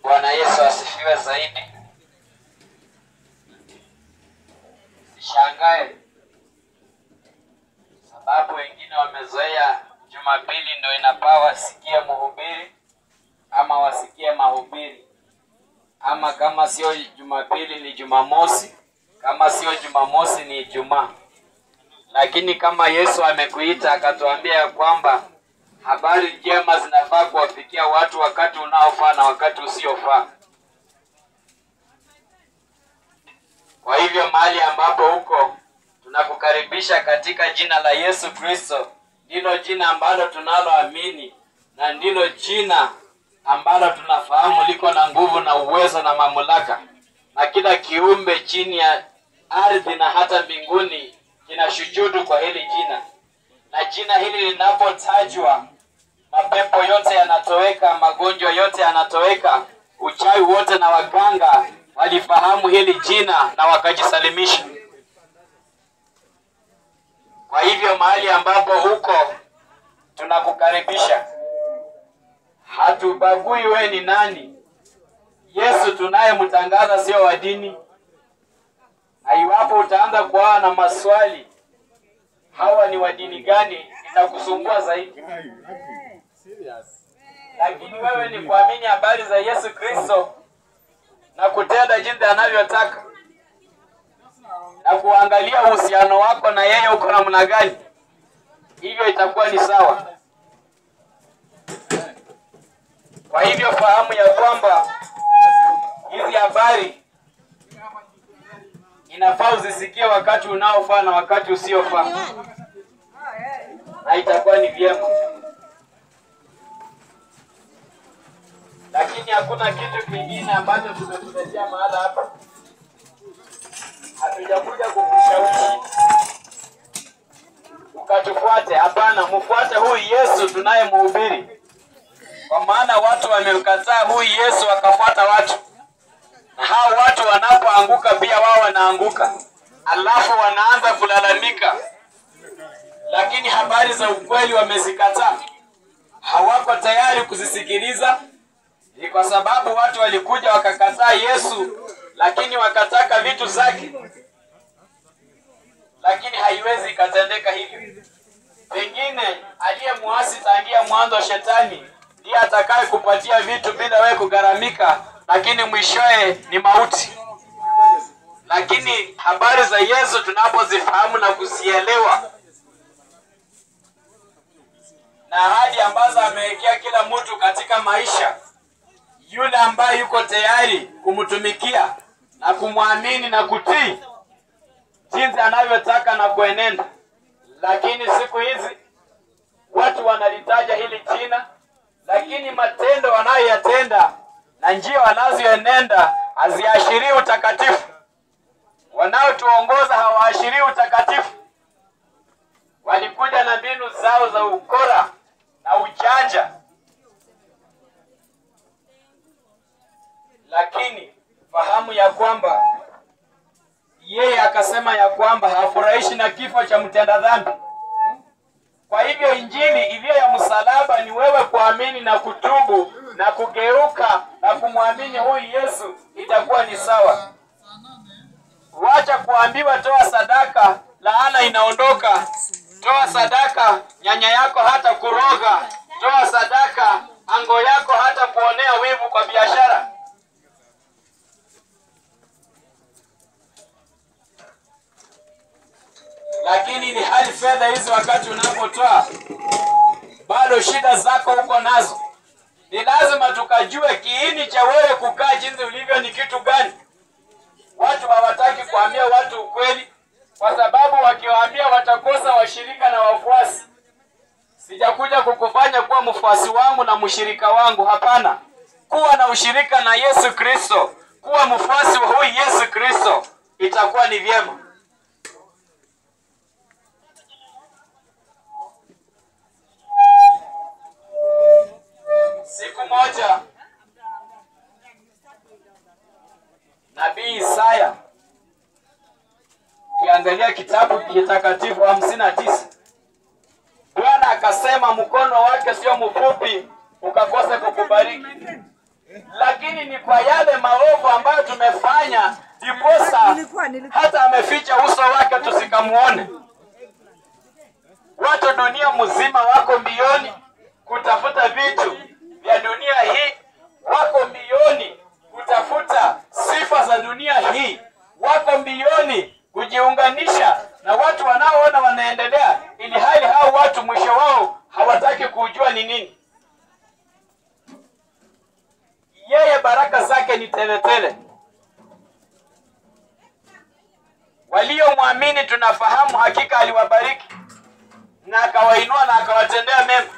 Bwana Yesu asifiwe zaidi. Sishangae sababu wengine wamezoea Jumapili ndio inapaa wasikie mhubiri ama wasikie mahubiri, ama kama sio Jumapili ni Jumamosi, kama sio Jumamosi ni Ijumaa. Lakini kama Yesu amekuita akatuambia ya kwamba habari njema zinafaa kuwafikia watu wakati unaofaa na wakati usiofaa. Kwa hivyo mahali ambapo huko tunakukaribisha katika jina la Yesu Kristo, ndilo jina ambalo tunaloamini na ndilo jina ambalo tunafahamu liko na nguvu na uwezo na mamlaka, na kila kiumbe chini ya ardhi na hata mbinguni kinashujudu kwa hili jina, na jina hili linapotajwa mapepo yote yanatoweka, magonjwa yote yanatoweka, uchawi wote na waganga walifahamu hili jina na wakajisalimisha. Kwa hivyo mahali ambapo huko tunakukaribisha, hatubagui we ni nani. Yesu tunayemtangaza sio wa dini, na iwapo utaanza kuwa na maswali hawa ni wa dini gani, itakusumbua zaidi lakini wewe ni kuamini habari za Yesu Kristo na kutenda jinsi anavyotaka na kuangalia uhusiano wako na yeye uko namna gani, hivyo itakuwa ni sawa. Kwa hivyo fahamu ya kwamba hizi habari inafaa uzisikie wakati unaofaa na wakati usiofaa, na itakuwa ni vyema. lakini hakuna kitu kingine ambacho tumekuletea mahala hapa. Hatujakuja kukushawishi ukatufuate, hapana. Mfuate huyu Yesu tunayemhubiri, kwa maana watu wamemkataa huyu Yesu wakafuata watu, na hao watu wanapoanguka pia wao wanaanguka, alafu wanaanza kulalamika, lakini habari za ukweli wamezikataa, hawako tayari kuzisikiliza ni kwa sababu watu walikuja wakakataa Yesu, lakini wakataka vitu zake, lakini haiwezi ikatendeka hivyo. Pengine aliyemuasi tangia mwanzo shetani ndiye atakaye kupatia vitu bila wewe kugharamika, lakini mwishowe ni mauti. Lakini habari za Yesu tunapozifahamu na kuzielewa na ahadi ambazo amewekea kila mtu katika maisha yule ambaye yuko tayari kumtumikia na kumwamini na kutii jinsi anavyotaka na kuenenda. Lakini siku hizi watu wanalitaja hili jina, lakini matendo wanayoyatenda na njia wanazoenenda haziashirii utakatifu. Wanaotuongoza hawaashirii utakatifu. Walikuja na mbinu zao za ukora na ujanja lakini fahamu ya kwamba yeye akasema ya kwamba hafurahishi na kifo cha mtenda dhambi. Kwa hivyo injili iliyo ya msalaba ni wewe kuamini na kutubu na kugeuka na kumwamini huyu Yesu, itakuwa ni sawa. Wacha kuambiwa toa sadaka, laana inaondoka. Toa sadaka, nyanya yako hata kuroga. Toa sadaka, ango yako hata kuonea wivu kwa biashara. lakini ni hali fedha hizi, wakati unapotoa bado shida zako huko nazo. Ni lazima tukajue kiini cha wewe kukaa jinsi ulivyo ni kitu gani. Watu hawataki kuambia watu ukweli, kwa sababu wakiwaambia watakosa washirika na wafuasi. Sijakuja kukufanya kuwa mfuasi wangu na mshirika wangu, hapana. Kuwa na ushirika na Yesu Kristo, kuwa mfuasi wa huyu Yesu Kristo, itakuwa ni vyema. Siku moja nabii Isaya, ukiangalia kitabu kitakatifu hamsini na tisa Bwana akasema mkono wake sio mfupi ukakose kukubariki, lakini lakini ni kwa yale maovu ambayo tumefanya ndiposa Nilikuwa- nilikuwa- hata ameficha uso wake tusikamuone. Watu dunia mzima wako mbioni kutafuta vitu vya dunia hii, wako mbioni kutafuta sifa za dunia hii, wako mbioni kujiunganisha na watu wanaoona wanaendelea, ili hali hao watu mwisho wao hawataki kujua ni nini. Yeye baraka zake ni teletele. Waliomwamini tunafahamu hakika aliwabariki na akawainua na akawatendea mema.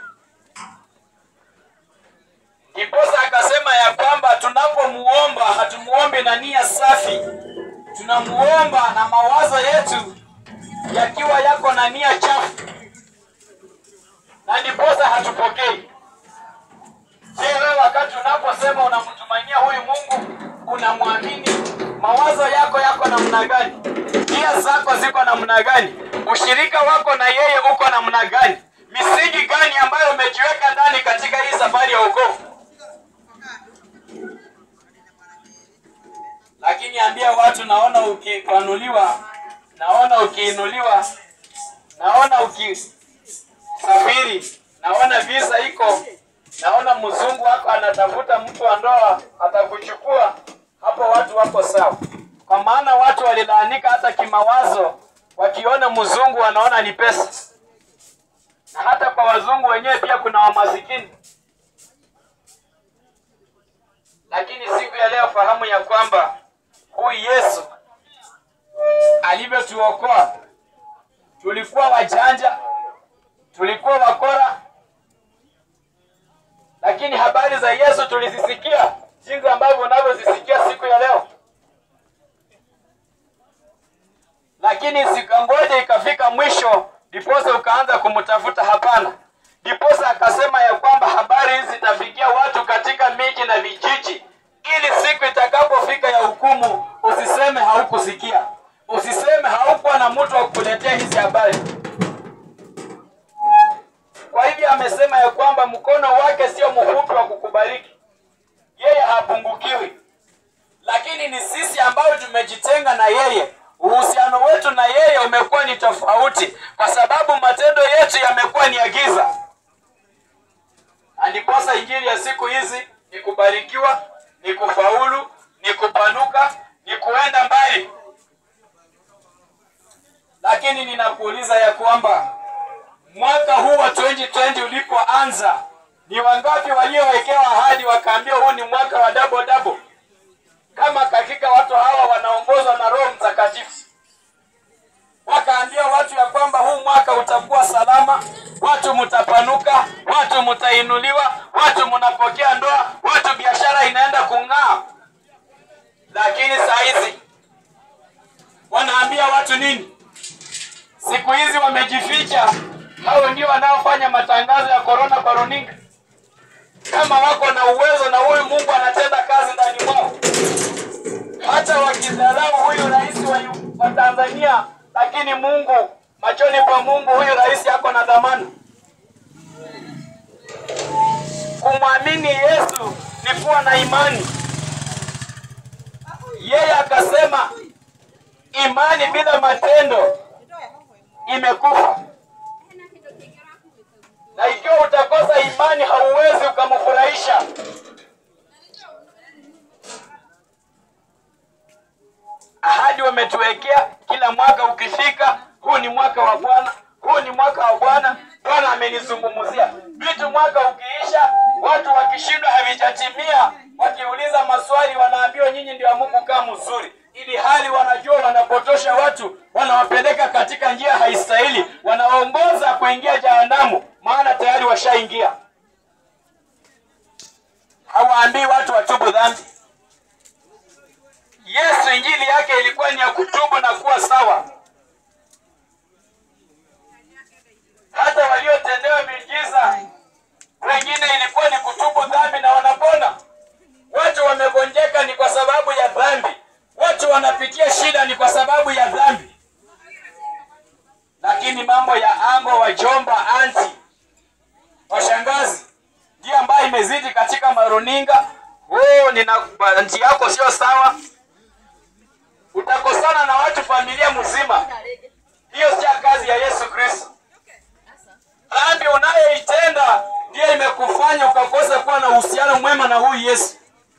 Ndiposa akasema ya kwamba tunapomuomba hatumuombi na nia safi, tunamuomba na mawazo yetu yakiwa yako na nia chafu, na ndiposa hatupokei. Je, wewe wakati unaposema unamtumainia huyu Mungu, unamwamini, mawazo yako yako namna gani? Nia zako ziko namna gani? Ushirika wako na yeye uko namna gani? Misingi gani ambayo umejiweka ndani katika hii safari ya wokovu? Lakini ambia watu, naona ukipanuliwa, naona ukiinuliwa, naona ukisafiri, naona visa iko naona mzungu wako anatafuta mtu wa ndoa atakuchukua hapo, watu wako sawa, kwa maana watu walilaanika hata kimawazo, wakiona mzungu wanaona ni pesa, na hata kwa wazungu wenyewe pia kuna wamasikini. Lakini siku ya leo fahamu ya kwamba huyu Yesu alivyotuokoa, tulikuwa wajanja, tulikuwa wakora lakini habari za Yesu tulizisikia jinsi ambavyo unavyozisikia siku ya leo, lakini sikangoja ikafika mwisho ndiposa ukaanza kumtafuta. Hapana, ndiposa akasema ya kwamba habari hizi zitafikia watu katika miji na vijiji, ili siku itakapofika ya hukumu usiseme haukusikia, usiseme haukuwa na mtu wa kukuletea hizi habari. Kwa hivyo amesema ya kwamba mkono wake sio mfupi wa kukubariki, yeye hapungukiwi, lakini ni sisi ambao tumejitenga na yeye. Uhusiano wetu na yeye umekuwa ni tofauti, kwa sababu matendo yetu yamekuwa ni ya giza. Na ndiposa injili ya siku hizi ni kubarikiwa, ni kufaulu, ni kupanuka, ni kuenda mbali. Lakini ninakuuliza ya kwamba mwaka huu wa 2020 ulipoanza, ni wangapi waliowekewa ahadi wakaambiwa huu ni mwaka wa double double? Kama katika watu hawa wanaongozwa na Roho Mtakatifu, wakaambia watu ya kwamba huu mwaka utakuwa salama, watu mtapanuka, watu mtainuliwa, watu mnapokea ndoa, watu biashara inaenda kung'aa. Lakini saa hizi wanaambia watu nini? Siku hizi wamejificha hao ndio wanaofanya matangazo ya korona kwa runinga, kama wako na uwezo na huyu Mungu anatenda kazi ndani mwao, hata wakidharau huyu rais wa, wa Tanzania, lakini Mungu machoni pa Mungu huyu rais ako na dhamana. Kumwamini Yesu ni kuwa na imani. Yeye akasema imani bila matendo imekufa na ikiwa utakosa imani hauwezi ukamfurahisha. Ahadi wametuwekea kila mwaka ukifika, huu ni mwaka wa Bwana, huu ni mwaka wa Bwana. Bwana amenizungumzia vitu. Mwaka ukiisha, watu wakishindwa havijatimia, wakiuliza maswali, wanaambiwa nyinyi ndio Mungu kaa mzuri, ili hali wanajua wanapotosha watu, wanawapeleka katika njia haistahili, wanaongoza kuingia jehanamu, maana tayari washaingia. Hawaambii watu watubu dhambi. Yesu injili yake ilikuwa ni ya kutubu na kuwa sawa. Hata waliotendewa miujiza wengine ilikuwa ni kutubu dhambi na wanapona. Watu wamegonjeka ni kwa sababu ya dhambi, watu wanapitia shida ni kwa sababu ya dhambi. Lakini mambo ya ango, wajomba, anti, washangazi ndio ambayo imezidi katika maruninga. oh, nina nchi yako sio sawa, utakosana na watu familia mzima. Hiyo sio kazi ya Yesu Kristo. Dhambi unayoitenda ndiyo imekufanya ukakosa kuwa na uhusiano mwema na huyu Yesu.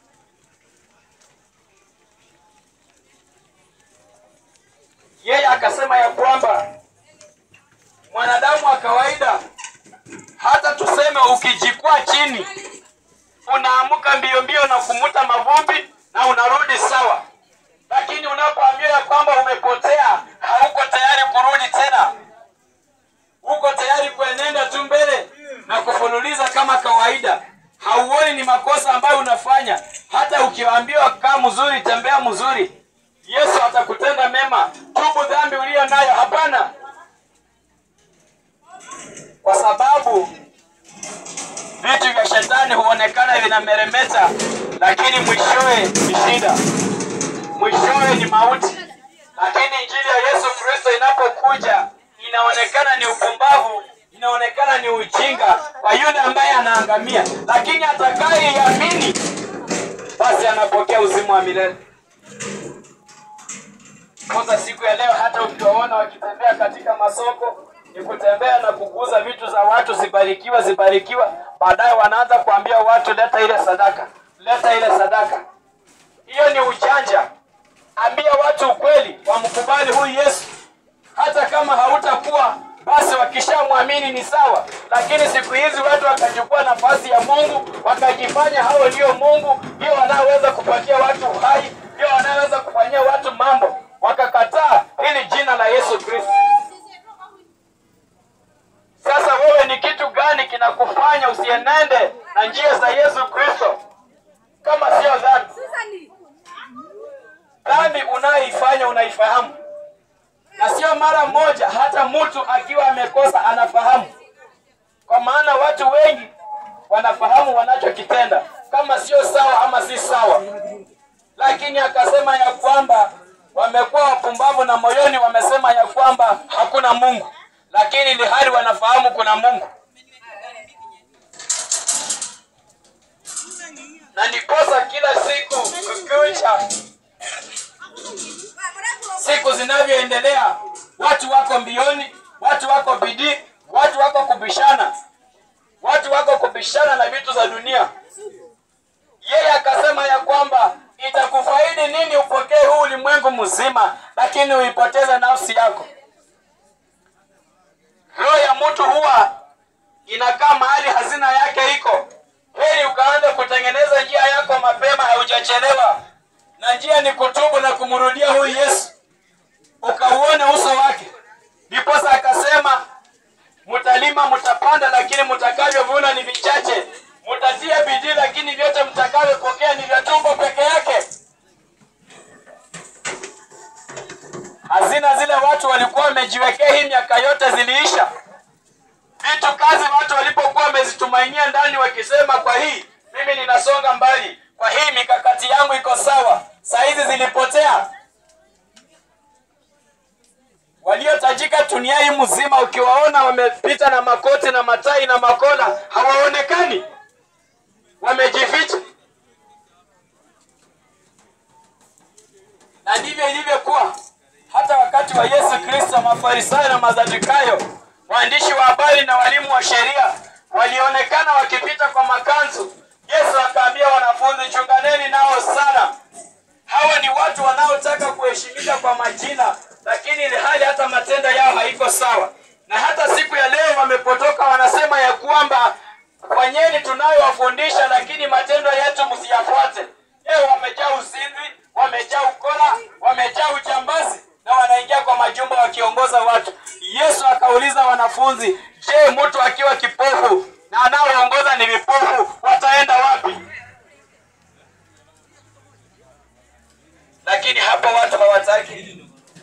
Yeye akasema ya kwamba mwanadamu wa kawaida, hata tuseme ukijikwaa chini, unaamka mbio mbio na kumuta mavumbi na unarudi sawa, lakini unapoambiwa ya kwamba umepotea, hauko tayari kurudi tena, uko tayari kuenenda tu mbele na kufululiza kama kawaida. Hauoni ni makosa ambayo unafanya. Hata ukiambiwa kaa mzuri, tembea mzuri, Yesu atakutenda mema. Tubu dhambi uliyo nayo. Hapana, kwa sababu vitu vya shetani huonekana vinameremeta, lakini mwishowe ni shida, mwishowe ni mauti. Lakini injili ya Yesu Kristo inapokuja inaonekana ni upumbavu, inaonekana ni ujinga kwa yule ambaye anaangamia, lakini atakayeiamini basi anapokea uzima wa milele. Kwanza siku ya leo, hata ukiwaona wakitembea katika masoko, ni kutembea na kuguza vitu za watu, zibarikiwa, zibarikiwa. Baadaye wanaanza kuambia watu, leta ile sadaka, leta ile sadaka. Hiyo ni ujanja. Ambia watu ukweli, wamkubali huyu Yesu. Hata kama hautakuwa basi, wakishamwamini ni sawa, lakini siku hizi watu wakachukua nafasi ya Mungu, wakajifanya hao ndio Mungu, ndio wanaoweza kupatia watu uhai, ndio wanaoweza kufanyia watu mambo, wakakataa hili jina la Yesu Kristo. Sasa wewe ni kitu gani kinakufanya usienende na njia za Yesu Kristo kama sio dhambi? Dhambi unayoifanya unaifahamu, na sio mara moja. Hata mtu akiwa amekosa anafahamu, kwa maana watu wengi wanafahamu wanachokitenda kama sio sawa ama si sawa, lakini akasema ya kwamba wamekuwa wapumbavu na moyoni wamesema ya kwamba hakuna Mungu, lakini ili hali wanafahamu kuna Mungu. Na ndiposa kila siku kukicha, siku zinavyoendelea, watu wako mbioni, watu wako bidii, watu wako kubishana, watu wako kubishana na vitu za dunia. Yeye akasema ya kwamba itakufaidi nini upokee huu ulimwengu mzima, lakini uipoteze nafsi yako. Roho ya mtu huwa inakaa mahali hazina yake iko. Heri ukaanza kutengeneza njia yako mapema, haujachelewa. Na njia ni kutubu na kumrudia huyu Yesu, ukauone uso wake. Ndiposa akasema mtalima, mtapanda, lakini mtakavyovuna ni vichache. Mtatia bidii, lakini vyote mtakavyopokea ni vya tumbo peke yake. Hazina zile watu walikuwa wamejiwekea hii miaka yote ziliisha. Vitu kazi watu walipokuwa wamezitumainia ndani, wakisema kwa hii mimi ninasonga mbali, kwa hii mikakati yangu iko sawa, saa hizi zilipotea. Waliotajika dunia hii mzima, ukiwaona wamepita na makoti na matai na makola, hawaonekani, wamejificha. Na ndivyo ilivyokuwa hata wakati wa Yesu Kristo. Mafarisayo na Masadukayo, waandishi wa habari na walimu wa sheria walionekana wakipita kwa makanzu. Yesu akaambia wanafunzi, chunganeni nao sana. Hawa ni watu wanaotaka kuheshimika kwa majina, lakini ile hali hata matendo yao haiko sawa. Na hata siku ya leo wamepotoka, wanasema ya kwamba fanyeni tunayowafundisha, lakini matendo yetu msiyafuate. Leo wamejaa uzinzi, wamejaa ukora, wamejaa ujambazi na wanaingia kwa majumba wakiongoza watu. Yesu akauliza wanafunzi, je, mtu akiwa kipofu na anaoongoza ni vipofu wataenda wapi? Lakini hapo watu hawataki,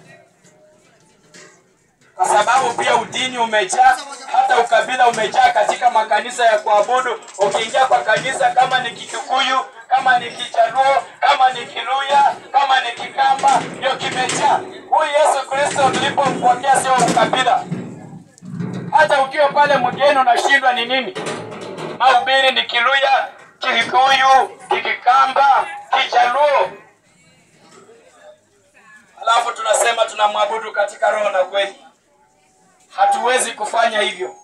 kwa sababu pia udini umejaa, hata ukabila umejaa katika makanisa ya kuabudu. Ukiingia kwa kanisa, kama ni Kikuyu, kama ni Kijaluo, kama ni Kiluya, kama ni Kikamba, ndio kimejaa. Huyu Yesu Kristo tulipompokea sio ukabila. Hata ukiwa pale mgeni unashindwa ni nini? Mahubiri ni Kiluya, Kikuyu, Kikikamba, Kijaluo, alafu tunasema tunamwabudu katika roho na kweli. Hatuwezi kufanya hivyo.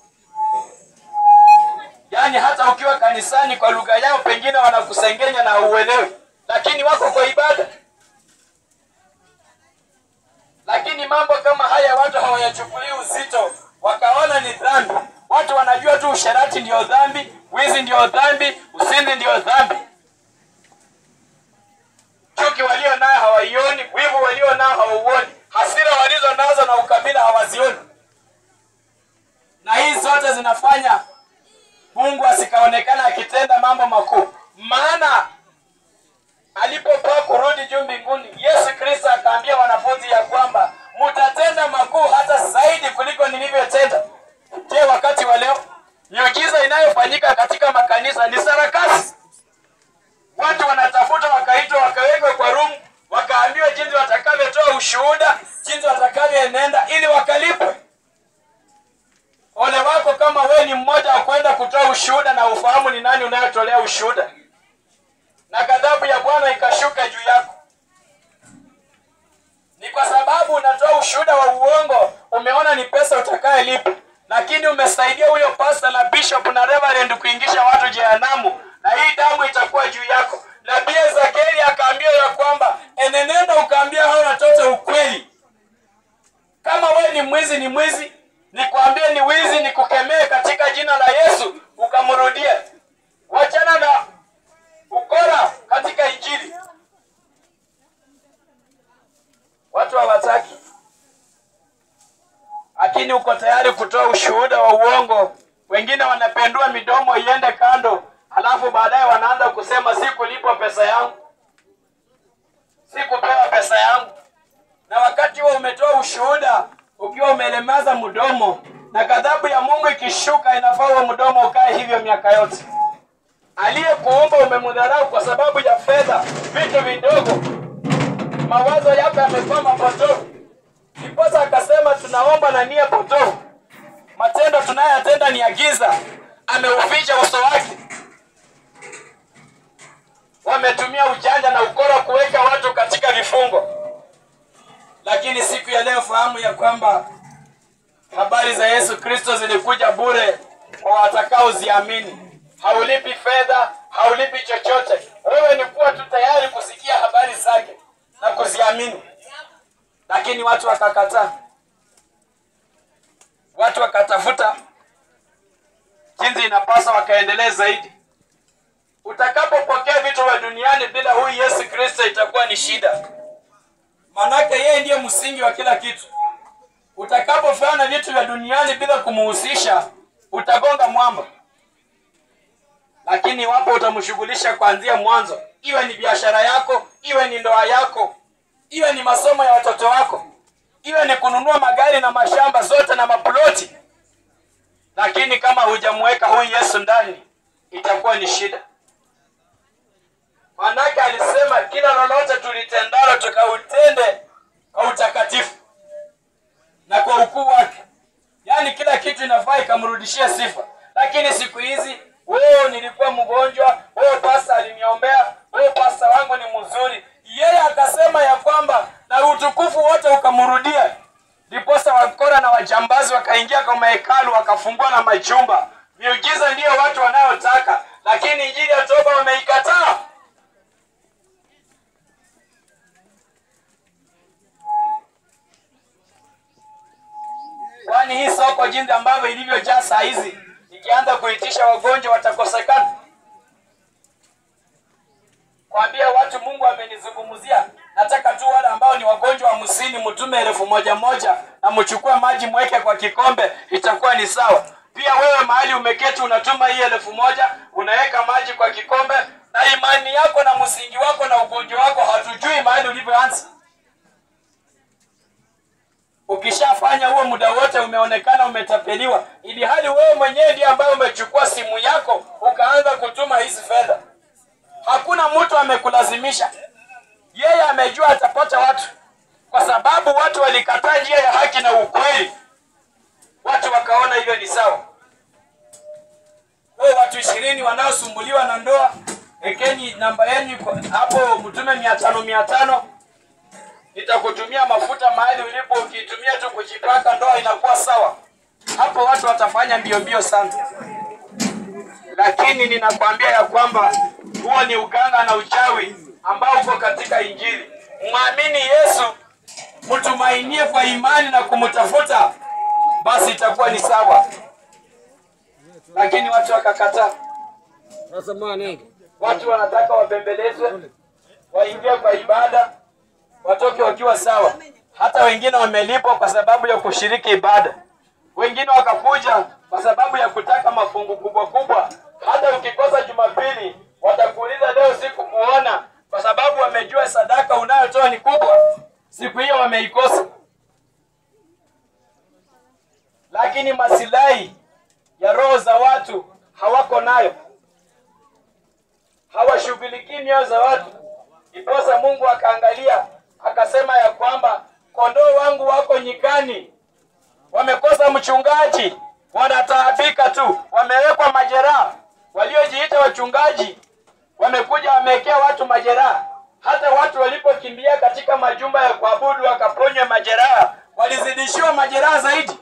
Yaani hata ukiwa kanisani kwa lugha yao pengine wanakusengenya na uelewi, lakini wako kwa ibada. Lakini mambo kama haya watu hawayachukulii uzito, wakaona ni dhambi. Watu wanajua tu usherati ndio dhambi, wizi ndio dhambi, usinzi ndio dhambi. Chuki walio nayo hawaioni, wivu walio nao hawauoni, hasira walizo nazo na ukabila hawazioni, na hizi zote zinafanya Mungu asikaonekana akitenda mambo makuu. Maana alipokuwa kurudi juu mbinguni, Yesu Kristo akaambia wanafunzi ya kwamba mtatenda makuu hata zaidi kuliko nilivyotenda. Je, wakati wa leo miujiza inayofanyika katika makanisa ni sarakasi? Watu wanatafuta wakaitwa, wakawekwa kwa rumu, wakaambiwa jinsi watakavyotoa ushuhuda, jinsi watakavyoenenda ili wakalipwe. Ole wako kama we ni mmoja wa kwenda kutoa ushuhuda na ufahamu ni nani unayotolea ushuhuda, na ghadhabu ya Bwana ikashuka juu yako. Ni kwa sababu unatoa ushuhuda wa uongo, umeona ni pesa utakayelipa, lakini umesaidia huyo pasta na bishop na reverend kuingisha watu jehanamu, na hii damu itakuwa juu yako. Nabii Ezekieli akaambia ya kwamba enenenda ukaambia hao watoto ukweli. Kama we ni mwizi, ni mwizi nikwambie ni wizi, nikukemee katika jina la Yesu, ukamrudie. Wachana na ukora katika Injili. Watu hawataki, lakini uko tayari kutoa ushuhuda wa uongo. Wengine wanapendua midomo iende kando, halafu baadaye wanaanza kusema sikulipwa pesa yangu, sikupewa pesa yangu, na wakati huo umetoa ushuhuda ukiwa umelemaza mdomo na ghadhabu ya Mungu ikishuka, inafaa huo mdomo ukae hivyo miaka yote. Aliyekuumba umemdharau kwa sababu ya fedha, vitu vidogo, mawazo yako yamekuwa mapotofu. Ndiposa akasema tunaomba na nia potofu, matendo tunayoyatenda ni ya giza. Ameuficha uso wake, wametumia ujanja na ukora kuweka watu katika vifungo lakini siku ya leo fahamu ya kwamba habari za Yesu Kristo zilikuja bure kwa watakaoziamini. Haulipi fedha, haulipi chochote. Wewe ni kuwa tu tayari kusikia habari zake na kuziamini. Lakini watu wakakataa, watu wakatafuta jinsi inapaswa, wakaendelea zaidi. Utakapopokea vitu vya duniani bila huyu Yesu Kristo itakuwa ni shida manake yeye ndiye msingi wa kila kitu. Utakapofanya vitu vya duniani bila kumuhusisha, utagonga mwamba. Lakini iwapo utamshughulisha kuanzia mwanzo, iwe ni biashara yako, iwe ni ndoa yako, iwe ni masomo ya watoto wako, iwe ni kununua magari na mashamba zote na maploti, lakini kama hujamweka huyu Yesu ndani, itakuwa ni shida. Manake alisema kila lolote tulitendalo tukautende kwa utakatifu na kwa ukuu wake, yaani kila kitu inafaa ikamrudishia sifa. Lakini siku hizi wewe, nilikuwa mgonjwa, wewe pasta aliniombea, wewe pasta wangu ni mzuri, yeye akasema ya kwamba na utukufu wote ukamrudia. Ndiposa wakora na wajambazi wakaingia kwa mahekalu wakafungua na majumba. Miujiza ndiyo watu wanayotaka, lakini injili ya toba wameikataa. Kwani hii soko jinsi ambavyo ilivyojaa saa hizi, ikianza kuitisha wagonjwa watakosekana. Kwambia watu Mungu amenizungumzia, nataka tu wale ambao ni wagonjwa hamsini mtume elfu moja moja na mchukue maji mweke kwa kikombe, itakuwa ni sawa. Pia wewe mahali umeketi unatuma hii elfu moja unaweka maji kwa kikombe, na imani yako na msingi wako na ugonjwa wako hatujui mahali ulivyoanza. Ukishafanya huo muda wote umeonekana umetapeliwa, ili hali wewe mwenyewe ndiye ambaye umechukua simu yako ukaanza kutuma hizi fedha. Hakuna mtu amekulazimisha, yeye amejua atapata watu, kwa sababu watu walikataa njia ya haki na ukweli. Watu wakaona hivyo ni sawa. Wewe watu ishirini wanaosumbuliwa na ndoa, ekeni namba yenu iko hapo, mtume mia tano mia tano nitakutumia mafuta mahali ulipo, ukiitumia tu kujipaka, ndoa inakuwa sawa. Hapo watu watafanya mbio mbio sana, lakini ninakwambia ya kwamba huo ni uganga na uchawi ambao uko katika Injili. Mwamini Yesu, mtumainie kwa imani na kumtafuta, basi itakuwa ni sawa. Lakini watu wakakataa. Sasa mwanenge. Watu wanataka wabembelezwe, waingie kwa ibada, watoke wakiwa sawa. Hata wengine wamelipwa kwa sababu ya kushiriki ibada, wengine wakakuja kwa sababu ya kutaka mafungu kubwa kubwa. Hata ukikosa Jumapili, watakuuliza leo siku kuona, kwa sababu wamejua sadaka unayotoa ni kubwa. Siku hiyo wameikosa, lakini masilahi ya roho za watu hawako nayo hawashughulikii mioyo za watu. Iposa Mungu akaangalia akasema ya kwamba kondoo wangu wako nyikani, wamekosa mchungaji, wanataabika tu, wamewekwa majeraha. Waliojiita wachungaji wamekuja wamewekea watu majeraha. Hata watu walipokimbia katika majumba ya kuabudu wakaponywa majeraha, walizidishiwa majeraha zaidi.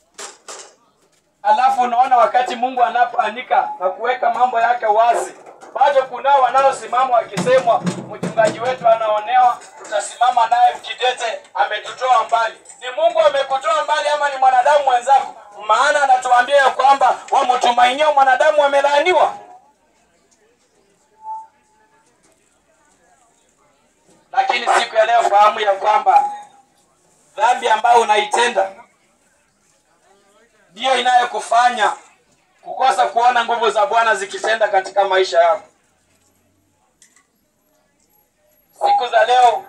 Alafu unaona wakati Mungu anapoanika na kuweka mambo yake wazi, bado kunao wanaosimama wakisemwa, mchungaji wetu anaonewa, tutasimama naye kidete, ametutoa mbali. Ni Mungu amekutoa mbali ama ni mwanadamu mwenzako? Maana anatuambia ya kwamba wamtumainia mwanadamu wamelaaniwa. Lakini siku ya leo fahamu ya kwamba dhambi ambayo unaitenda ndiyo inayokufanya kukosa kuona nguvu za Bwana zikitenda katika maisha yako. Siku za leo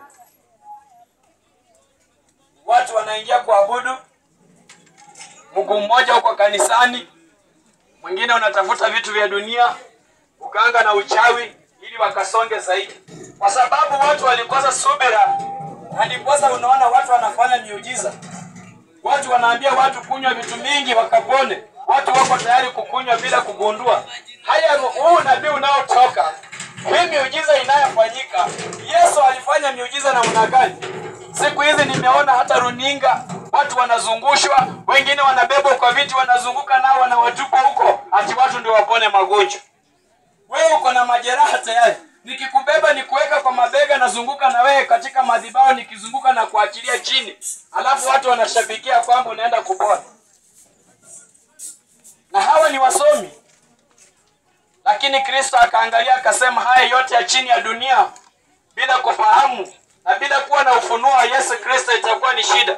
watu wanaingia kuabudu, mguu mmoja uko kanisani, mwingine unatafuta vitu vya dunia, uganga na uchawi, ili wakasonge zaidi, kwa sababu watu walikosa subira, na ndiposa unaona watu wanafanya miujiza. Watu wanaambia watu kunywa vitu mingi wakapone. Watu wako tayari kukunywa bila kugundua. Haya, huu nabii unaotoka, hii miujiza inayofanyika, Yesu alifanya miujiza namna gani? Siku hizi nimeona hata runinga, watu wanazungushwa, wengine wanabebwa kwa viti, wanazunguka nao, wanawatupa huko, ati watu ndio wapone magonjwa. Wewe uko na majeraha tayari, nikikubeba nikuweka kwa mabega, nazunguka na wewe katika madhabahu, nikizunguka na kuachilia chini, alafu watu wanashabikia kwamba unaenda kupona. Na hawa ni wasomi, lakini Kristo akaangalia akasema, haya yote ya chini ya dunia bila kufahamu na bila kuwa na ufunuo wa Yesu Kristo itakuwa ni shida.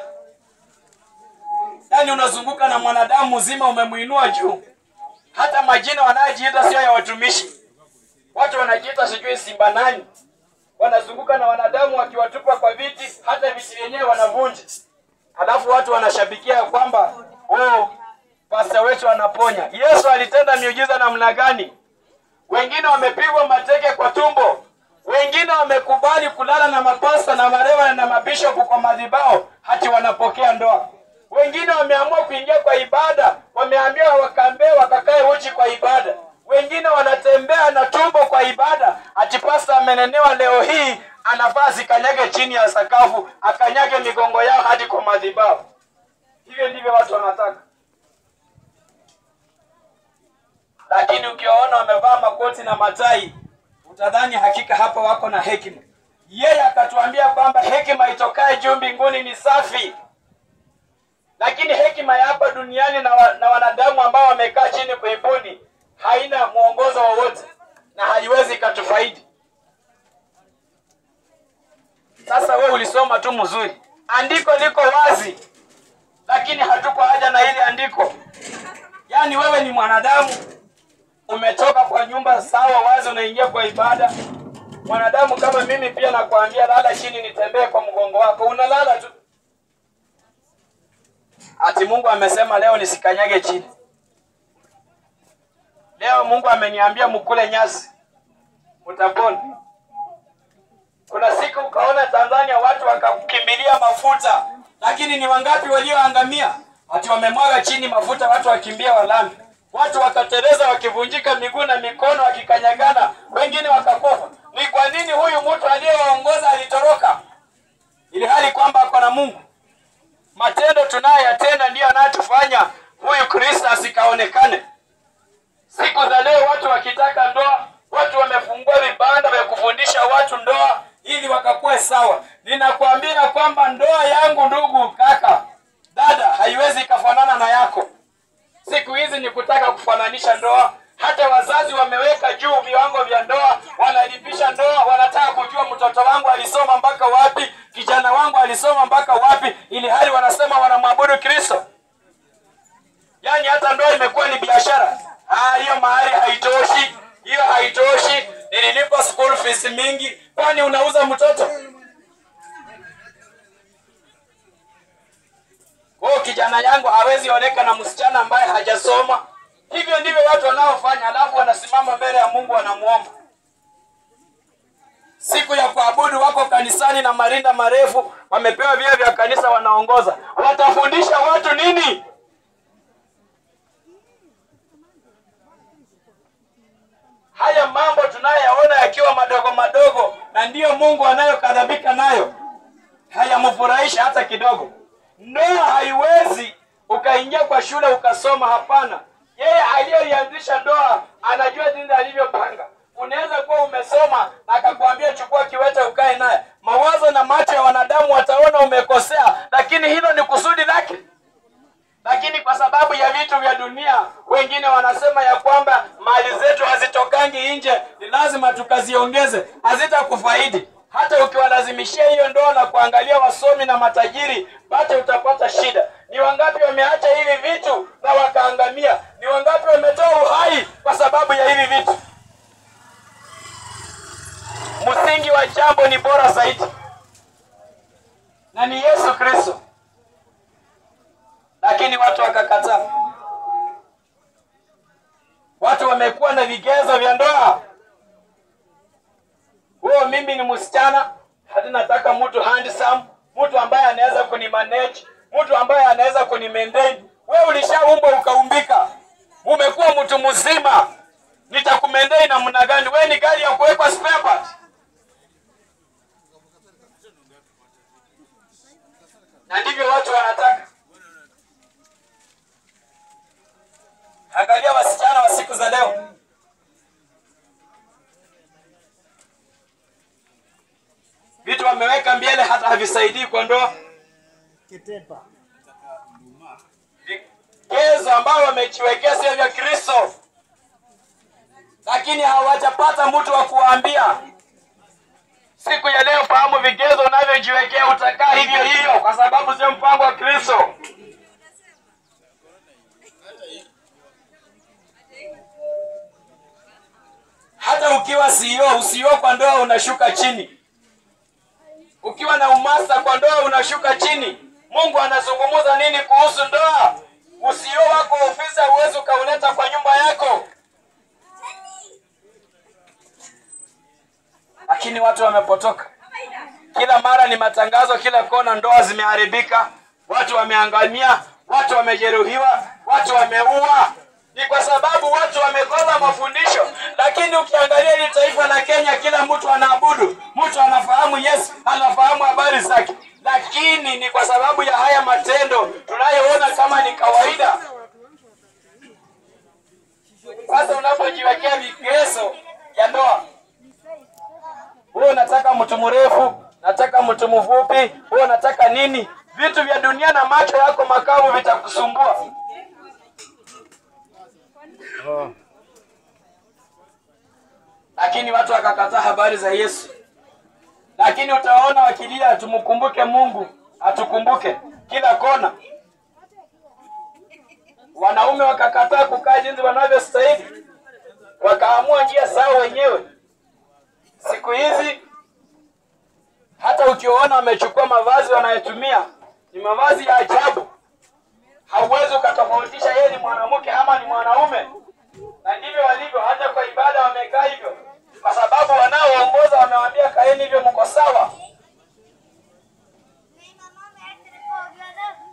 Yaani unazunguka na mwanadamu mzima, umemwinua juu. Hata majina wanayojiita sio ya watumishi Watu wanajiita sijui simba nani, wanazunguka na wanadamu wakiwatupa kwa viti, hata viti vyenyewe wanavunja. Halafu watu wanashabikia kwamba oh, pasta wetu anaponya. Yesu alitenda miujiza namna gani? Wengine wamepigwa mateke kwa tumbo, wengine wamekubali kulala na mapasta na marewa na mabishopu kwa madhibao, hati wanapokea ndoa. Wengine wameamua kuingia kwa ibada, wameambiwa wakambee wakakae uchi kwa ibada wengine wanatembea na tumbo kwa ibada, ati pasta amenenewa leo hii, anafaa zikanyage chini ya sakafu, akanyage migongo yao hadi kwa madhabahu. Hivyo ndivyo watu wanataka, lakini ukiwaona wamevaa makoti na matai, utadhani hakika hapa wako na hekima. Yeye akatuambia kwamba hekima itokaye juu mbinguni ni safi, lakini hekima ya hapa duniani na, wa, na wanadamu ambao wamekaa chini kuibuni haina mwongozo wowote na haiwezi ikatufaidi. Sasa we ulisoma tu mzuri, andiko liko wazi, lakini hatuko haja na ile andiko. Yaani wewe ni mwanadamu, umetoka kwa nyumba sawa wazi, unaingia kwa ibada. Mwanadamu kama mimi pia nakwambia, lala chini, nitembee kwa mgongo wako, unalala tu. Ati Mungu amesema leo nisikanyage chini. Leo Mungu ameniambia mkule nyasi, utapona. Kuna siku ukaona Tanzania watu wakakimbilia mafuta, lakini ni wangapi walioangamia? Ati wamemwaga chini mafuta, watu wakimbia walami, watu wakatereza wakivunjika miguu na mikono, wakikanyagana, wengine wakakufa. Ni kwa nini huyu mtu aliyewaongoza alitoroka, ili hali kwamba ako na Mungu? Matendo tunayoyatenda ndiyo yanayotufanya huyu Kristo asikaonekane. Siku za leo watu wakitaka ndoa, watu wamefungua vibanda vya kufundisha watu ndoa ili wakakuwe sawa. Ninakwambia kwamba ndoa yangu, ndugu, kaka, dada, haiwezi ikafanana na yako. Siku hizi ni kutaka kufananisha ndoa. Hata wazazi wameweka juu viwango vya ndoa, wanalipisha ndoa, wanataka kujua mtoto wangu alisoma mpaka wapi, kijana wangu alisoma mpaka wapi, ili hali wanasema wanamwabudu Kristo. Yaani hata ndoa imekuwa ni biashara. Ah, hiyo mahari haitoshi, hiyo haitoshi. Nililipa school fees mingi, kwani unauza mtoto? Kwa kijana yangu hawezi oneka na msichana ambaye hajasoma. Hivyo ndivyo watu wanaofanya, alafu wanasimama mbele ya Mungu wanamuomba. Siku ya kuabudu wako kanisani na marinda marefu, wamepewa vyeo vya kanisa, wanaongoza. Watafundisha watu nini? Haya mambo tunayoyaona yakiwa madogo madogo, na ndiyo Mungu anayokadhabika nayo, hayamfurahisha hata kidogo. Ndoa haiwezi ukaingia kwa shule ukasoma, hapana. Yeye aliyeianzisha ndoa anajua jinsi alivyopanga. Unaweza kuwa umesoma na akakwambia chukua kiwete ukae naye, mawazo na macho ya wanadamu wataona umekosea, lakini hilo ni kusudi lake. Lakini kwa sababu ya vitu vya dunia, wengine wanasema ya kwamba mali zetu hazitokangi nje, ni lazima tukaziongeze, hazitakufaidi. Hata ukiwalazimishia hiyo ndoa na kuangalia wasomi na matajiri, bado utapata shida. Ni wangapi wameacha hivi vitu na wakaangamia? Ni wangapi wametoa uhai kwa sababu ya hivi vitu? Msingi wa jambo ni bora zaidi, na ni Yesu Kristo, lakini watu wakakataa. Watu wamekuwa na vigezo vya ndoa. Huo mimi ni msichana, hadi nataka mtu handsome, mtu ambaye anaweza kunimanage, mtu ambaye anaweza kunimaintain. Wewe ulishaumbwa ukaumbika, umekuwa mtu mzima, nitakumaintain namna gani? Wewe ni gari ya kuwekwa spare part. Na ndivyo watu wanataka. Angalia wasichana wa siku za leo, vitu wameweka mbele hata havisaidii kwa ndoa. Vigezo ambao wamejiwekea sio vya Kristo, lakini hawajapata mtu wa kuwaambia. Siku ya leo, fahamu vigezo unavyojiwekea, utakaa hivyo hivyo, kwa sababu sio mpango wa Kristo. Hata ukiwa CEO, usio kwa ndoa unashuka chini. Ukiwa na umasta kwa ndoa unashuka chini. Mungu anazungumza nini kuhusu ndoa? Usio wako ofisi huwezi ukauleta kwa nyumba yako, lakini watu wamepotoka. Kila mara ni matangazo, kila kona, ndoa zimeharibika, watu wameangamia, watu wamejeruhiwa, watu wameua. Ni kwa sababu watu wamekosa mafundisho. Lakini ukiangalia hili taifa la Kenya, kila mtu anaabudu, mtu anafahamu Yesu, anafahamu habari zake, lakini ni kwa sababu ya haya matendo tunayoona kama ni kawaida. Sasa unapojiwekea vigezo ya ndoa, wewe unataka mtu mrefu, nataka mtu mfupi, wewe unataka nini? Vitu vya dunia na macho yako makavu vitakusumbua. Lakini watu wakakataa habari za Yesu. Lakini utaona wakilia, tumkumbuke Mungu, atukumbuke kila kona. Wanaume wakakataa kukaa jinsi wanavyostahili, wakaamua njia zao wenyewe. Siku hizi hata ukiona wamechukua mavazi wanayotumia ni mavazi ya ajabu, hauwezi ukatofautisha yeye ni mwanamke ama ni mwanaume, na ndivyo walivyo. Hata kwa ibada wamekaa hivyo, kwa sababu wanaoongoza wamewaambia kaeni hivyo, mko sawa.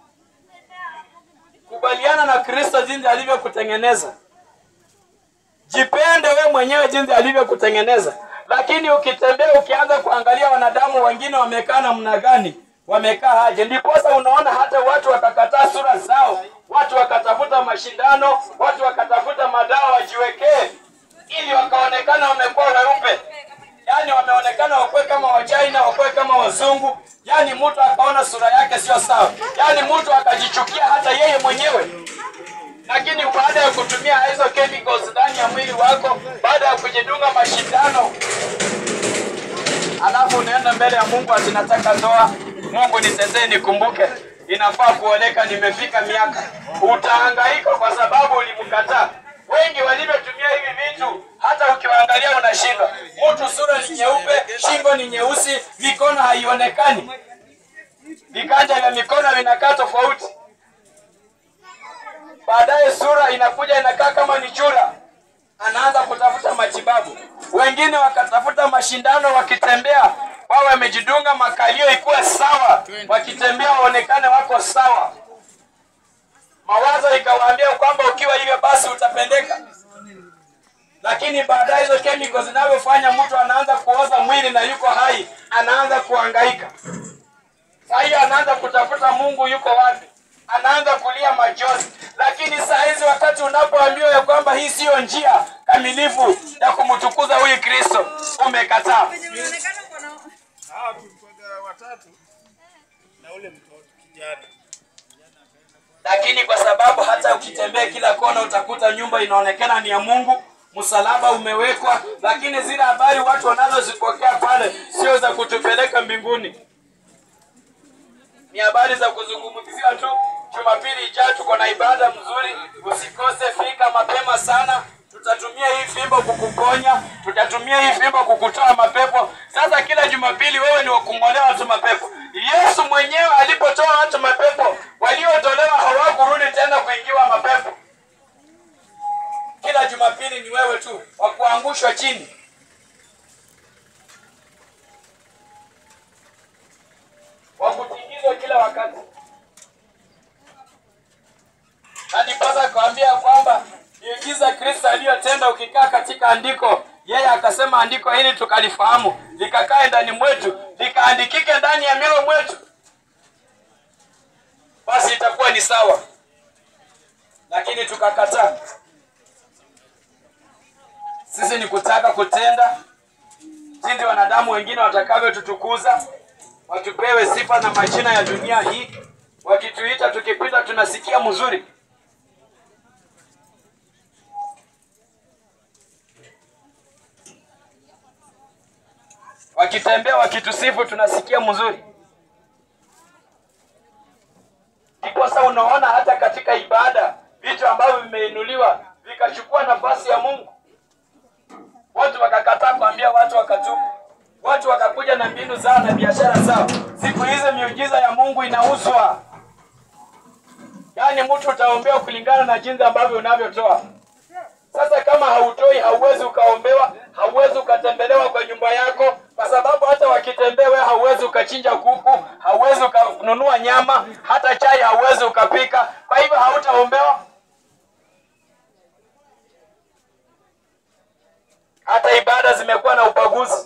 Kubaliana na Kristo jinsi alivyokutengeneza, Jipende we mwenyewe jinsi alivyokutengeneza. Lakini ukitembea ukianza kuangalia wanadamu wengine wamekaa namna gani, wamekaa aje, ndiposa unaona hata watu wakakataa sura zao, watu wakatafuta mashindano, watu wakatafuta madawa wajiwekee, ili wakaonekana wamekuwa weupe, yaani wameonekana wakuwe kama Wachina, wakuwe kama wazungu, yaani mtu akaona sura yake sio sawa, yaani mtu akajichukia hata yeye mwenyewe lakini baada ya kutumia hizo chemicals ndani ya mwili wako, baada ya kujidunga mashindano, alafu unaenda mbele ya Mungu ati nataka ndoa, Mungu nitetee, nikumbuke, inafaa kuoleka, nimefika miaka. Utahangaika kwa sababu ulimkataa. Wengi walivyotumia hivi vitu, hata ukiwaangalia unashindwa. Mtu sura ni nyeupe, shingo ni nyeusi, mikono haionekani, viganja vya mikono vinakaa tofauti baadaye sura inakuja inakaa kama ni chura, anaanza kutafuta matibabu. Wengine wakatafuta mashindano, wakitembea wao wamejidunga makalio ikuwe sawa, wakitembea waonekane wako sawa. Mawazo ikawaambia kwamba ukiwa hivyo basi utapendeka, lakini baadaye hizo chemicals zinavyofanya mtu anaanza kuoza mwili na yuko hai, anaanza kuhangaika. Saa hiyo anaanza kutafuta Mungu yuko wapi, anaanza kulia machozi. Lakini saa hizi wakati unapoambiwa ya kwamba hii siyo njia kamilifu ya kumtukuza huyu Kristo, umekataa. Hawa tulikuwa watatu na ule mtoto kijana. Lakini kwa sababu hata ukitembea kila kona utakuta nyumba inaonekana ni ya Mungu, msalaba umewekwa, lakini zile habari watu wanazozipokea pale sio za kutupeleka mbinguni, ni habari za kuzungumzia tu. Jumapili ijayo tuko na ibada mzuri, usikose, fika mapema sana. Tutatumia hii fimbo kukuponya, tutatumia hii fimbo kukutoa mapepo. Sasa kila Jumapili wewe ni wakung'olea watu mapepo. Yesu mwenyewe alipotoa watu mapepo, waliotolewa hawakurudi tena kuingiwa mapepo. Kila Jumapili ni wewe tu wa kuangushwa chini. wa kutingizwa kila wakati. Na ndiposa kuambia kwamba miujiza Kristo aliyotenda, ukikaa katika andiko, yeye akasema andiko hili tukalifahamu, likakae ndani mwetu, likaandikike ndani ya mioyo mwetu, basi itakuwa ni sawa. Lakini tukakataa. Sisi ni kutaka kutenda jinsi wanadamu wengine watakavyotutukuza watupewe sifa na majina ya dunia hii, wakituita tukipita tunasikia mzuri. Wakitembea wakitusifu tunasikia mzuri. Ndiposa unaona hata katika ibada vitu ambavyo vimeinuliwa vikachukua nafasi ya Mungu, watu wakakataa kuambia watu wakatubu watu wakakuja na mbinu zao na biashara zao. Siku hizi miujiza ya Mungu inauzwa, yaani mtu utaombewa kulingana na jinsi ambavyo unavyotoa. Sasa kama hautoi, hauwezi ukaombewa, hauwezi ukatembelewa kwa nyumba yako, kwa sababu hata wakitembea wewe hauwezi ukachinja kuku, hauwezi ukanunua nyama, hata chai hauwezi ukapika. Kwa hivyo hautaombewa. Hata ibada zimekuwa na ubaguzi.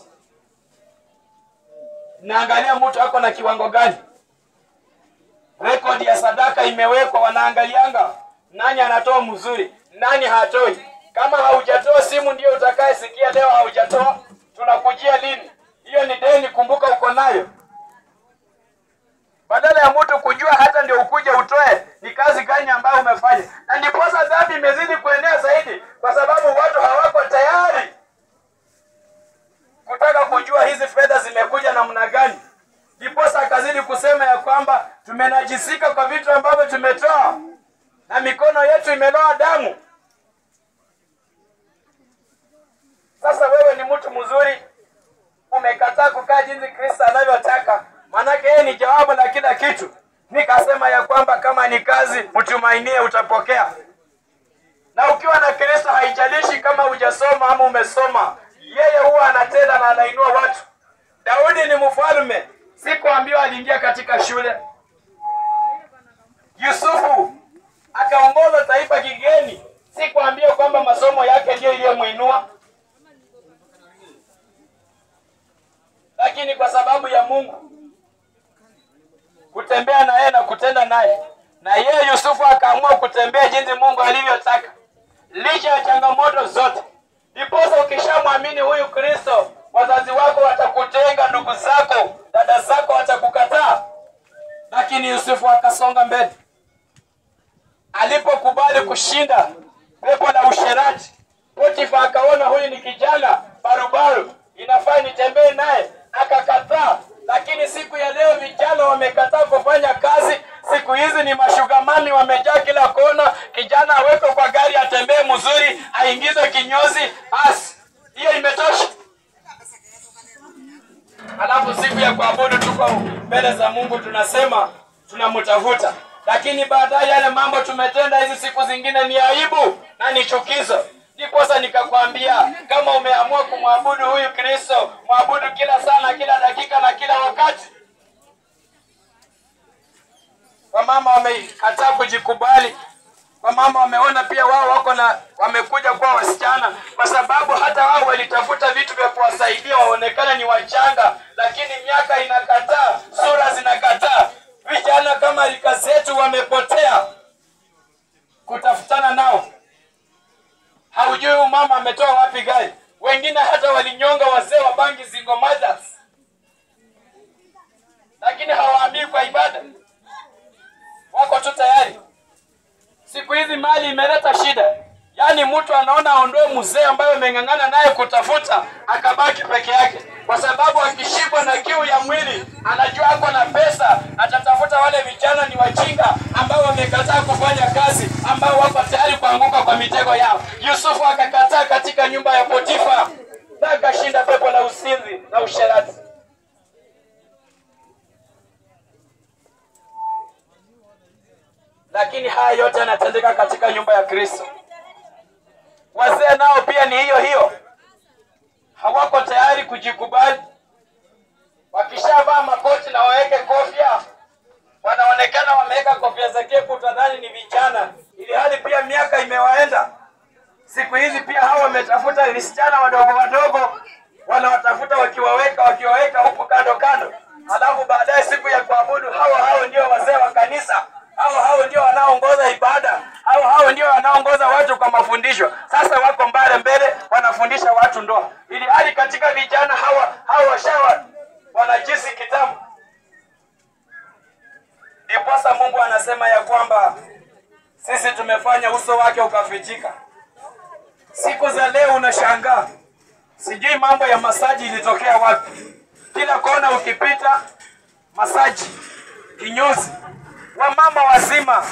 Naangalia mtu ako na kiwango gani. Rekodi ya sadaka imewekwa, wanaangalianga nani anatoa mzuri, nani hatoi. Kama haujatoa simu ndio utakayesikia leo haujatoa, tunakujia lini? Hiyo ni deni, kumbuka uko nayo. Badala ya mtu kujua hata ndio ukuje utoe, ni kazi gani ambayo umefanya, na ndiposa dhambi imezidi kuenea zaidi, kwa sababu watu hawako tayari kutaka kujua hizi fedha zimekuja namna gani. Ndiposa akazidi kusema ya kwamba tumenajisika kwa vitu ambavyo tumetoa na mikono yetu imeloa damu. Sasa wewe ni mtu mzuri, umekataa kukaa jinsi Kristo anavyotaka, maanake yeye ni jawabu la kila kitu. Nikasema ya kwamba kama ni kazi, mtumainie, utapokea. Na ukiwa na Kristo, haijalishi kama hujasoma ama umesoma, yeye huwa anatenda na anainua watu. Daudi ni mfalme, sikuambiwa aliingia katika shule. Yusufu akaongoza taifa kigeni, si kuambia kwamba masomo yake ndiyo iliyomwinua, lakini kwa sababu ya Mungu kutembea na yeye na kutenda naye, na yeye Yusufu akaamua kutembea jinsi Mungu alivyotaka, licha ya changamoto zote. Ndiposa ukishamwamini huyu Kristo, wazazi wako watakutenga, ndugu zako, dada zako watakukataa, lakini Yusufu akasonga mbele. Alipokubali kushinda pepo la usherati, Potifa akaona huyu ni kijana barubaru, inafaa nitembee naye, akakataa. Lakini siku ya leo vijana wamekataa kufanya kazi. Siku hizi ni mashugamani wamejaa kila kona. Kijana awekwe kwa gari, atembee mzuri, aingizwe kinyozi, basi hiyo imetosha. Alafu siku ya kuabudu tuko mbele za Mungu, tunasema tunamtafuta, lakini baadaye yale mambo tumetenda hizi siku zingine ni aibu na ni chukizo. Ndiposa nikakwambia kama umeamua kumwabudu huyu Kristo, mwabudu kila saa na kila dakika na kila wakati. Wamama wamekataa kujikubali, wamama wameona pia wao wako na wamekuja kuwa wasichana, kwa sababu hata wao walitafuta vitu vya kuwasaidia waonekane ni wachanga, lakini miaka inakataa, sura zinakataa. Vijana kama rika zetu wamepotea kutafutana nao. Haujui huyu mama ametoa wapi gari. Wengine hata walinyonga wazee wa bangi single mothers, lakini hawaambii kwa ibada, wako tu tayari. Siku hizi mali imeleta shida, yaani mtu anaona aondoe mzee ambaye ameng'ang'ana naye kutafuta, akabaki peke yake, kwa sababu akishikwa na kiu ya mwili, anajua ako na pesa, atatafuta wale vijana ni wajinga ambao wamekataa kufanya kazi, ambao wako tayari kuanguka kwa mitego yao. Yusufu akakataa katika nyumba ya Potifa na akashinda pepo la usinzi na usherati. Lakini haya yote yanatendeka katika nyumba ya Kristo. Wazee nao pia ni hiyo hiyo, hawako tayari kujikubali. Wakishavaa makoti na waweke kofia, wanaonekana wameweka kofia za kepu, utadhani ni vijana, ili hali pia miaka imewaenda. Siku hizi pia hao wametafuta visichana wadogo wadogo, wanawatafuta wakiwaweka wakiwaweka huku kando kando, alafu baadaye siku ya kuabudu hao hao ndio wazee wa kanisa, hao hao ndio wanaoongoza ibada, hao hao ndio wanaongoza watu kwa mafundisho. Sasa wako mbele mbele, wanafundisha watu ndoa, ili hali katika vijana hawa hawa washawa wanajisi kitambo. Ndiposa Mungu anasema ya kwamba sisi tumefanya uso wake ukafichika. Siku za leo unashangaa, sijui mambo ya masaji ilitokea wapi. Kila kona ukipita, masaji, kinyozi, wamama wazima,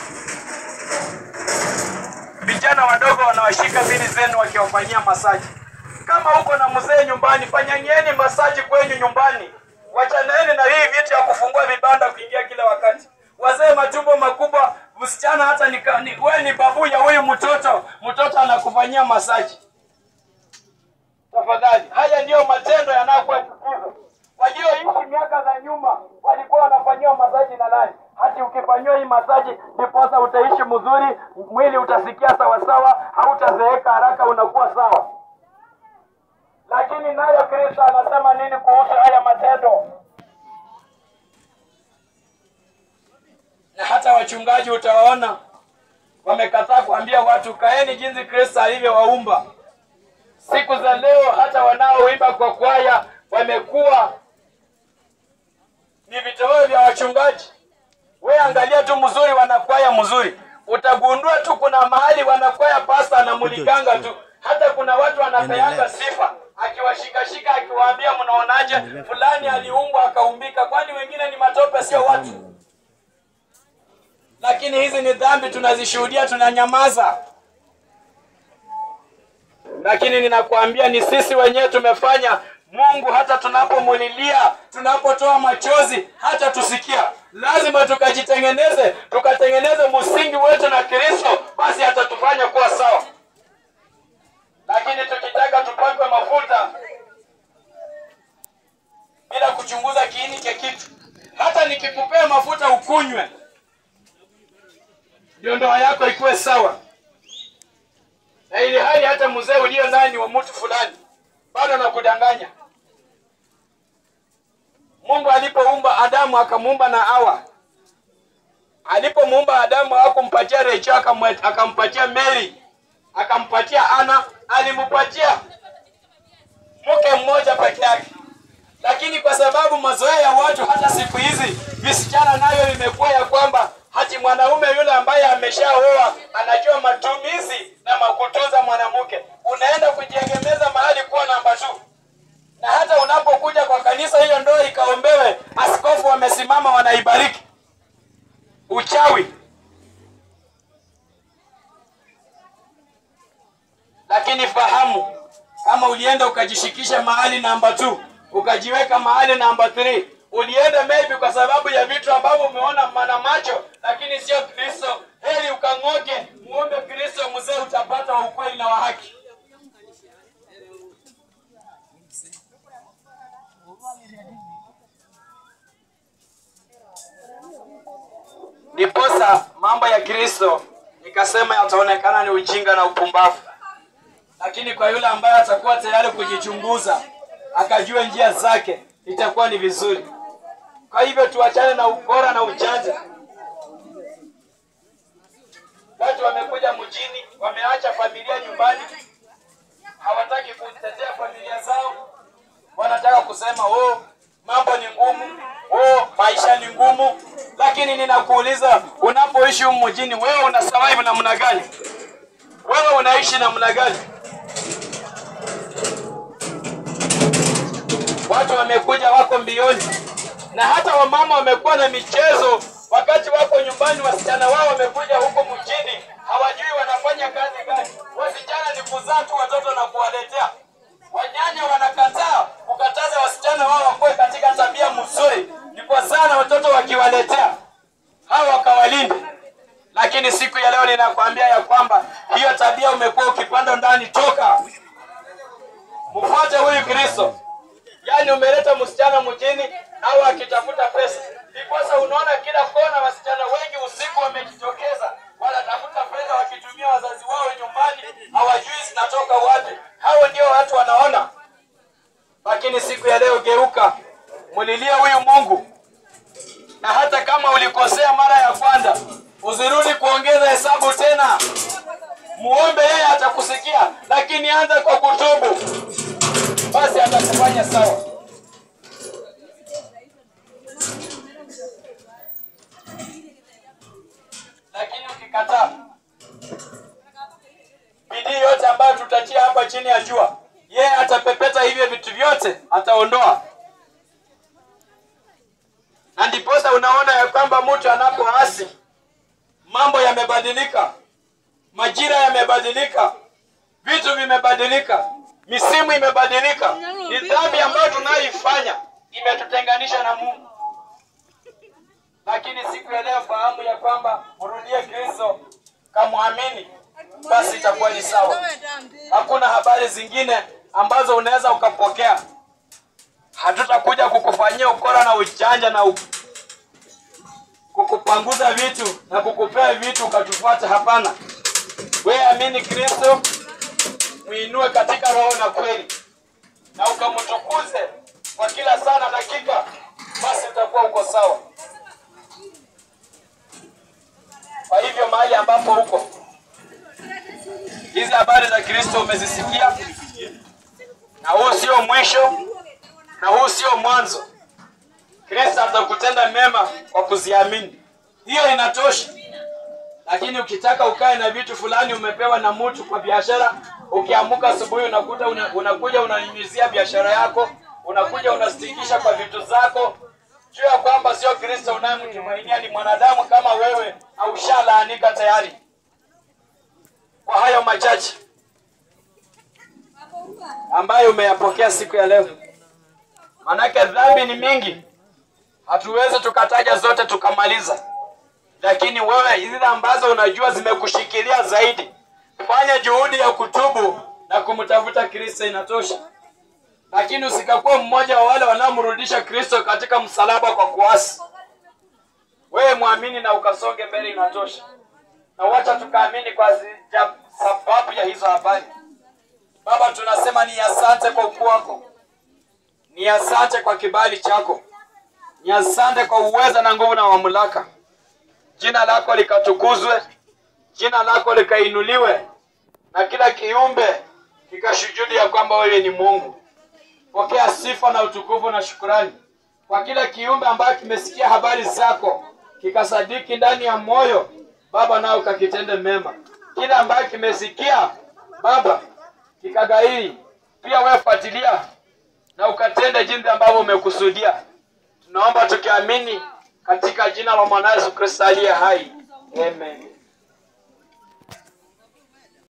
vijana wadogo wanawashika bini zenu wakiwafanyia masaji. Kama uko na mzee nyumbani, fanyanyeni masaji kwenyu nyumbani. Wachaneni na hii vitu ya kufungua vibanda kuingia kila wakati. Wazee matumbo makubwa, msichana hata ni, ni, we ni babu ya huyu mtoto, mtoto anakufanyia masaji. Tafadhali, haya ndiyo matendo yanayokuwa chukizo. Walioishi miaka za nyuma walikuwa wanafanyiwa masaji na nani? Hati ukifanyiwa hii masaji, ndiposa utaishi mzuri, mwili utasikia sawasawa, hautazeeka haraka, unakuwa sawa. Lakini nayo Kristo anasema nini kuhusu haya matendo? Na hata wachungaji utawaona wamekataa kuambia watu kaeni jinsi Kristo alivyowaumba. Siku za leo hata wanaoimba kwa kwaya wamekuwa ni vitoweo vya wachungaji. We angalia tu mzuri, wanakwaya mzuri, utagundua tu kuna mahali wanakwaya pasta anamulikanga tu. Hata kuna watu wanapeanga sifa akiwashikashika akiwaambia, mnaonaje fulani aliumbwa akaumbika, kwani wengine ni matope, sio watu? Lakini hizi ni dhambi tunazishuhudia, tunanyamaza. Lakini ninakwambia ni sisi wenyewe tumefanya. Mungu hata tunapomulilia, tunapotoa machozi, hata tusikia. Lazima tukajitengeneze, tukatengeneze msingi wetu na Kristo, basi atatufanya kuwa sawa. Lakini tukitaka tupakwe mafuta bila kuchunguza kiini cha kitu, hata nikikupea mafuta ukunywe, ndio ndoa yako ikuwe sawa. na ili hali hata mzee ulio naye ni wa mtu fulani, bado nakudanganya. Mungu alipoumba Adamu akamuumba na Hawa. Alipomuumba Adamu hakumpatia Rachel, akamwe- akampatia Mary, akampatia Ana, alimpatia mke mmoja peke yake. Lakini kwa sababu mazoea ya watu hata siku hizi visichana nayo imekuwa ya kwamba hati mwanaume yule ambaye ameshaoa anajua matumizi na makutunza mwanamke, unaenda kujiegemeza mahali kuwa namba tu na hata unapokuja kwa kanisa hiyo ndoa ikaombewe, askofu wamesimama wanaibariki. Uchawi. Lakini fahamu, kama ulienda ukajishikisha mahali namba 2 ukajiweka mahali namba 3 ulienda maybe kwa sababu ya vitu ambavyo umeona mana macho, lakini sio Kristo. Heri ukang'oke, muombe Kristo, mzee, utapata wa ukweli na wa haki. Ndiposa mambo ya Kristo nikasema yataonekana ni ujinga na upumbavu, lakini kwa yule ambaye atakuwa tayari kujichunguza akajua njia zake itakuwa ni vizuri. Kwa hivyo tuachane na ukora na ujanja. Watu wamekuja mjini, wameacha familia nyumbani, hawataki kutetea familia zao, wanataka kusema oh, mambo ni ngumu, oh, maisha ni ngumu. Lakini ninakuuliza, unapoishi humu mjini, wewe una survive namna gani? Wewe unaishi namna gani? Watu wamekuja wako mbioni, na hata wamama wamekuwa na michezo wakati wako nyumbani. Wasichana wao wamekuja huko mjini, hawajui wanafanya kazi gani. Wasichana ni kuzaa tu watoto na kuwaletea. Wanyanya wanakataa kukataza wasichana wao wakuwe katika tabia mzuri, ni kwa sana watoto wakiwaletea hao wakawalinde. Lakini siku ya leo ninakwambia ya kwamba hiyo tabia umekuwa ukipanda ndani, toka mfuate huyu Kristo. Yaani umeleta msichana mjini au akitafuta pesa. Ndiposa unaona kila kona wasichana wengi usiku wamejitokeza, wanatafuta pesa wakitumia wazazi wao nyumbani, hawajui zinatoka wapi. Hao ndio watu wanaona. Lakini siku ya leo geuka, mulilie huyu Mungu, na hata kama ulikosea mara ya kwanza, usirudi kuongeza hesabu tena. Muombe yeye, atakusikia, lakini anza kwa kutubu basi atakufanya sawa. Lakini ukikataa, bidii yote ambayo tutatia hapa chini ya jua, yeye atapepeta hivyo vitu vyote, ataondoa. Na ndiposa unaona ya kwamba mtu anapoasi, mambo yamebadilika, majira yamebadilika, vitu vimebadilika, misimu imebadilika. Ni dhambi ambayo tunayoifanya imetutenganisha na Mungu. Lakini siku ya leo fahamu ya kwamba mrudie Kristo, kamwamini, basi itakuwa ni sawa. Hakuna habari zingine ambazo unaweza ukapokea. Hatutakuja kukufanyia ukora na ujanja na u... kukupanguza vitu na kukupea vitu ukatufuata. Hapana, wewe amini Kristo, muinue katika roho na kweli, na ukamtukuze kwa kila saa na dakika, basi utakuwa uko sawa. Kwa hivyo mahali ambapo uko, hizi habari za Kristo umezisikia, na huu sio mwisho, na huu sio mwanzo. Kristo atakutenda mema kwa kuziamini, hiyo inatosha. Lakini ukitaka ukae na vitu fulani umepewa na mtu kwa biashara, ukiamuka asubuhi unakuta una, unakuja unanyunyizia biashara yako, unakuja unastikisha kwa vitu zako, jua ya kwamba sio Kristo unayemtumainia, ni mwanadamu kama wewe, au shalaanika tayari. Kwa hayo machache ambayo umeyapokea siku ya leo, manake dhambi ni mingi, hatuwezi tukataja zote tukamaliza lakini wewe zile ambazo unajua zimekushikilia zaidi, fanya juhudi ya kutubu na kumtafuta Kristo, inatosha. Lakini usikakuwa mmoja wa wale wanaomrudisha Kristo katika msalaba kwa kuasi. Wewe mwamini na ukasonge mbele, inatosha. Na wacha tukaamini kwa zi- ja- sababu ya hizo habari. Baba, tunasema ni asante kwa ukuu wako, ni asante kwa kibali chako, ni asante kwa uweza na nguvu na mamlaka. Jina lako likatukuzwe, jina lako likainuliwe, na kila kiumbe kikashuhudia ya kwamba wewe ni Mungu. Pokea sifa na utukufu na shukurani kwa kila kiumbe ambaye kimesikia habari zako kikasadiki ndani ya moyo Baba, nao kakitende mema. Kila ambaye kimesikia Baba kikagairi, pia wewe fuatilia na ukatende jinsi ambavyo umekusudia. Tunaomba tukiamini katika jina la mwana Yesu Kristo aliye hai, amen.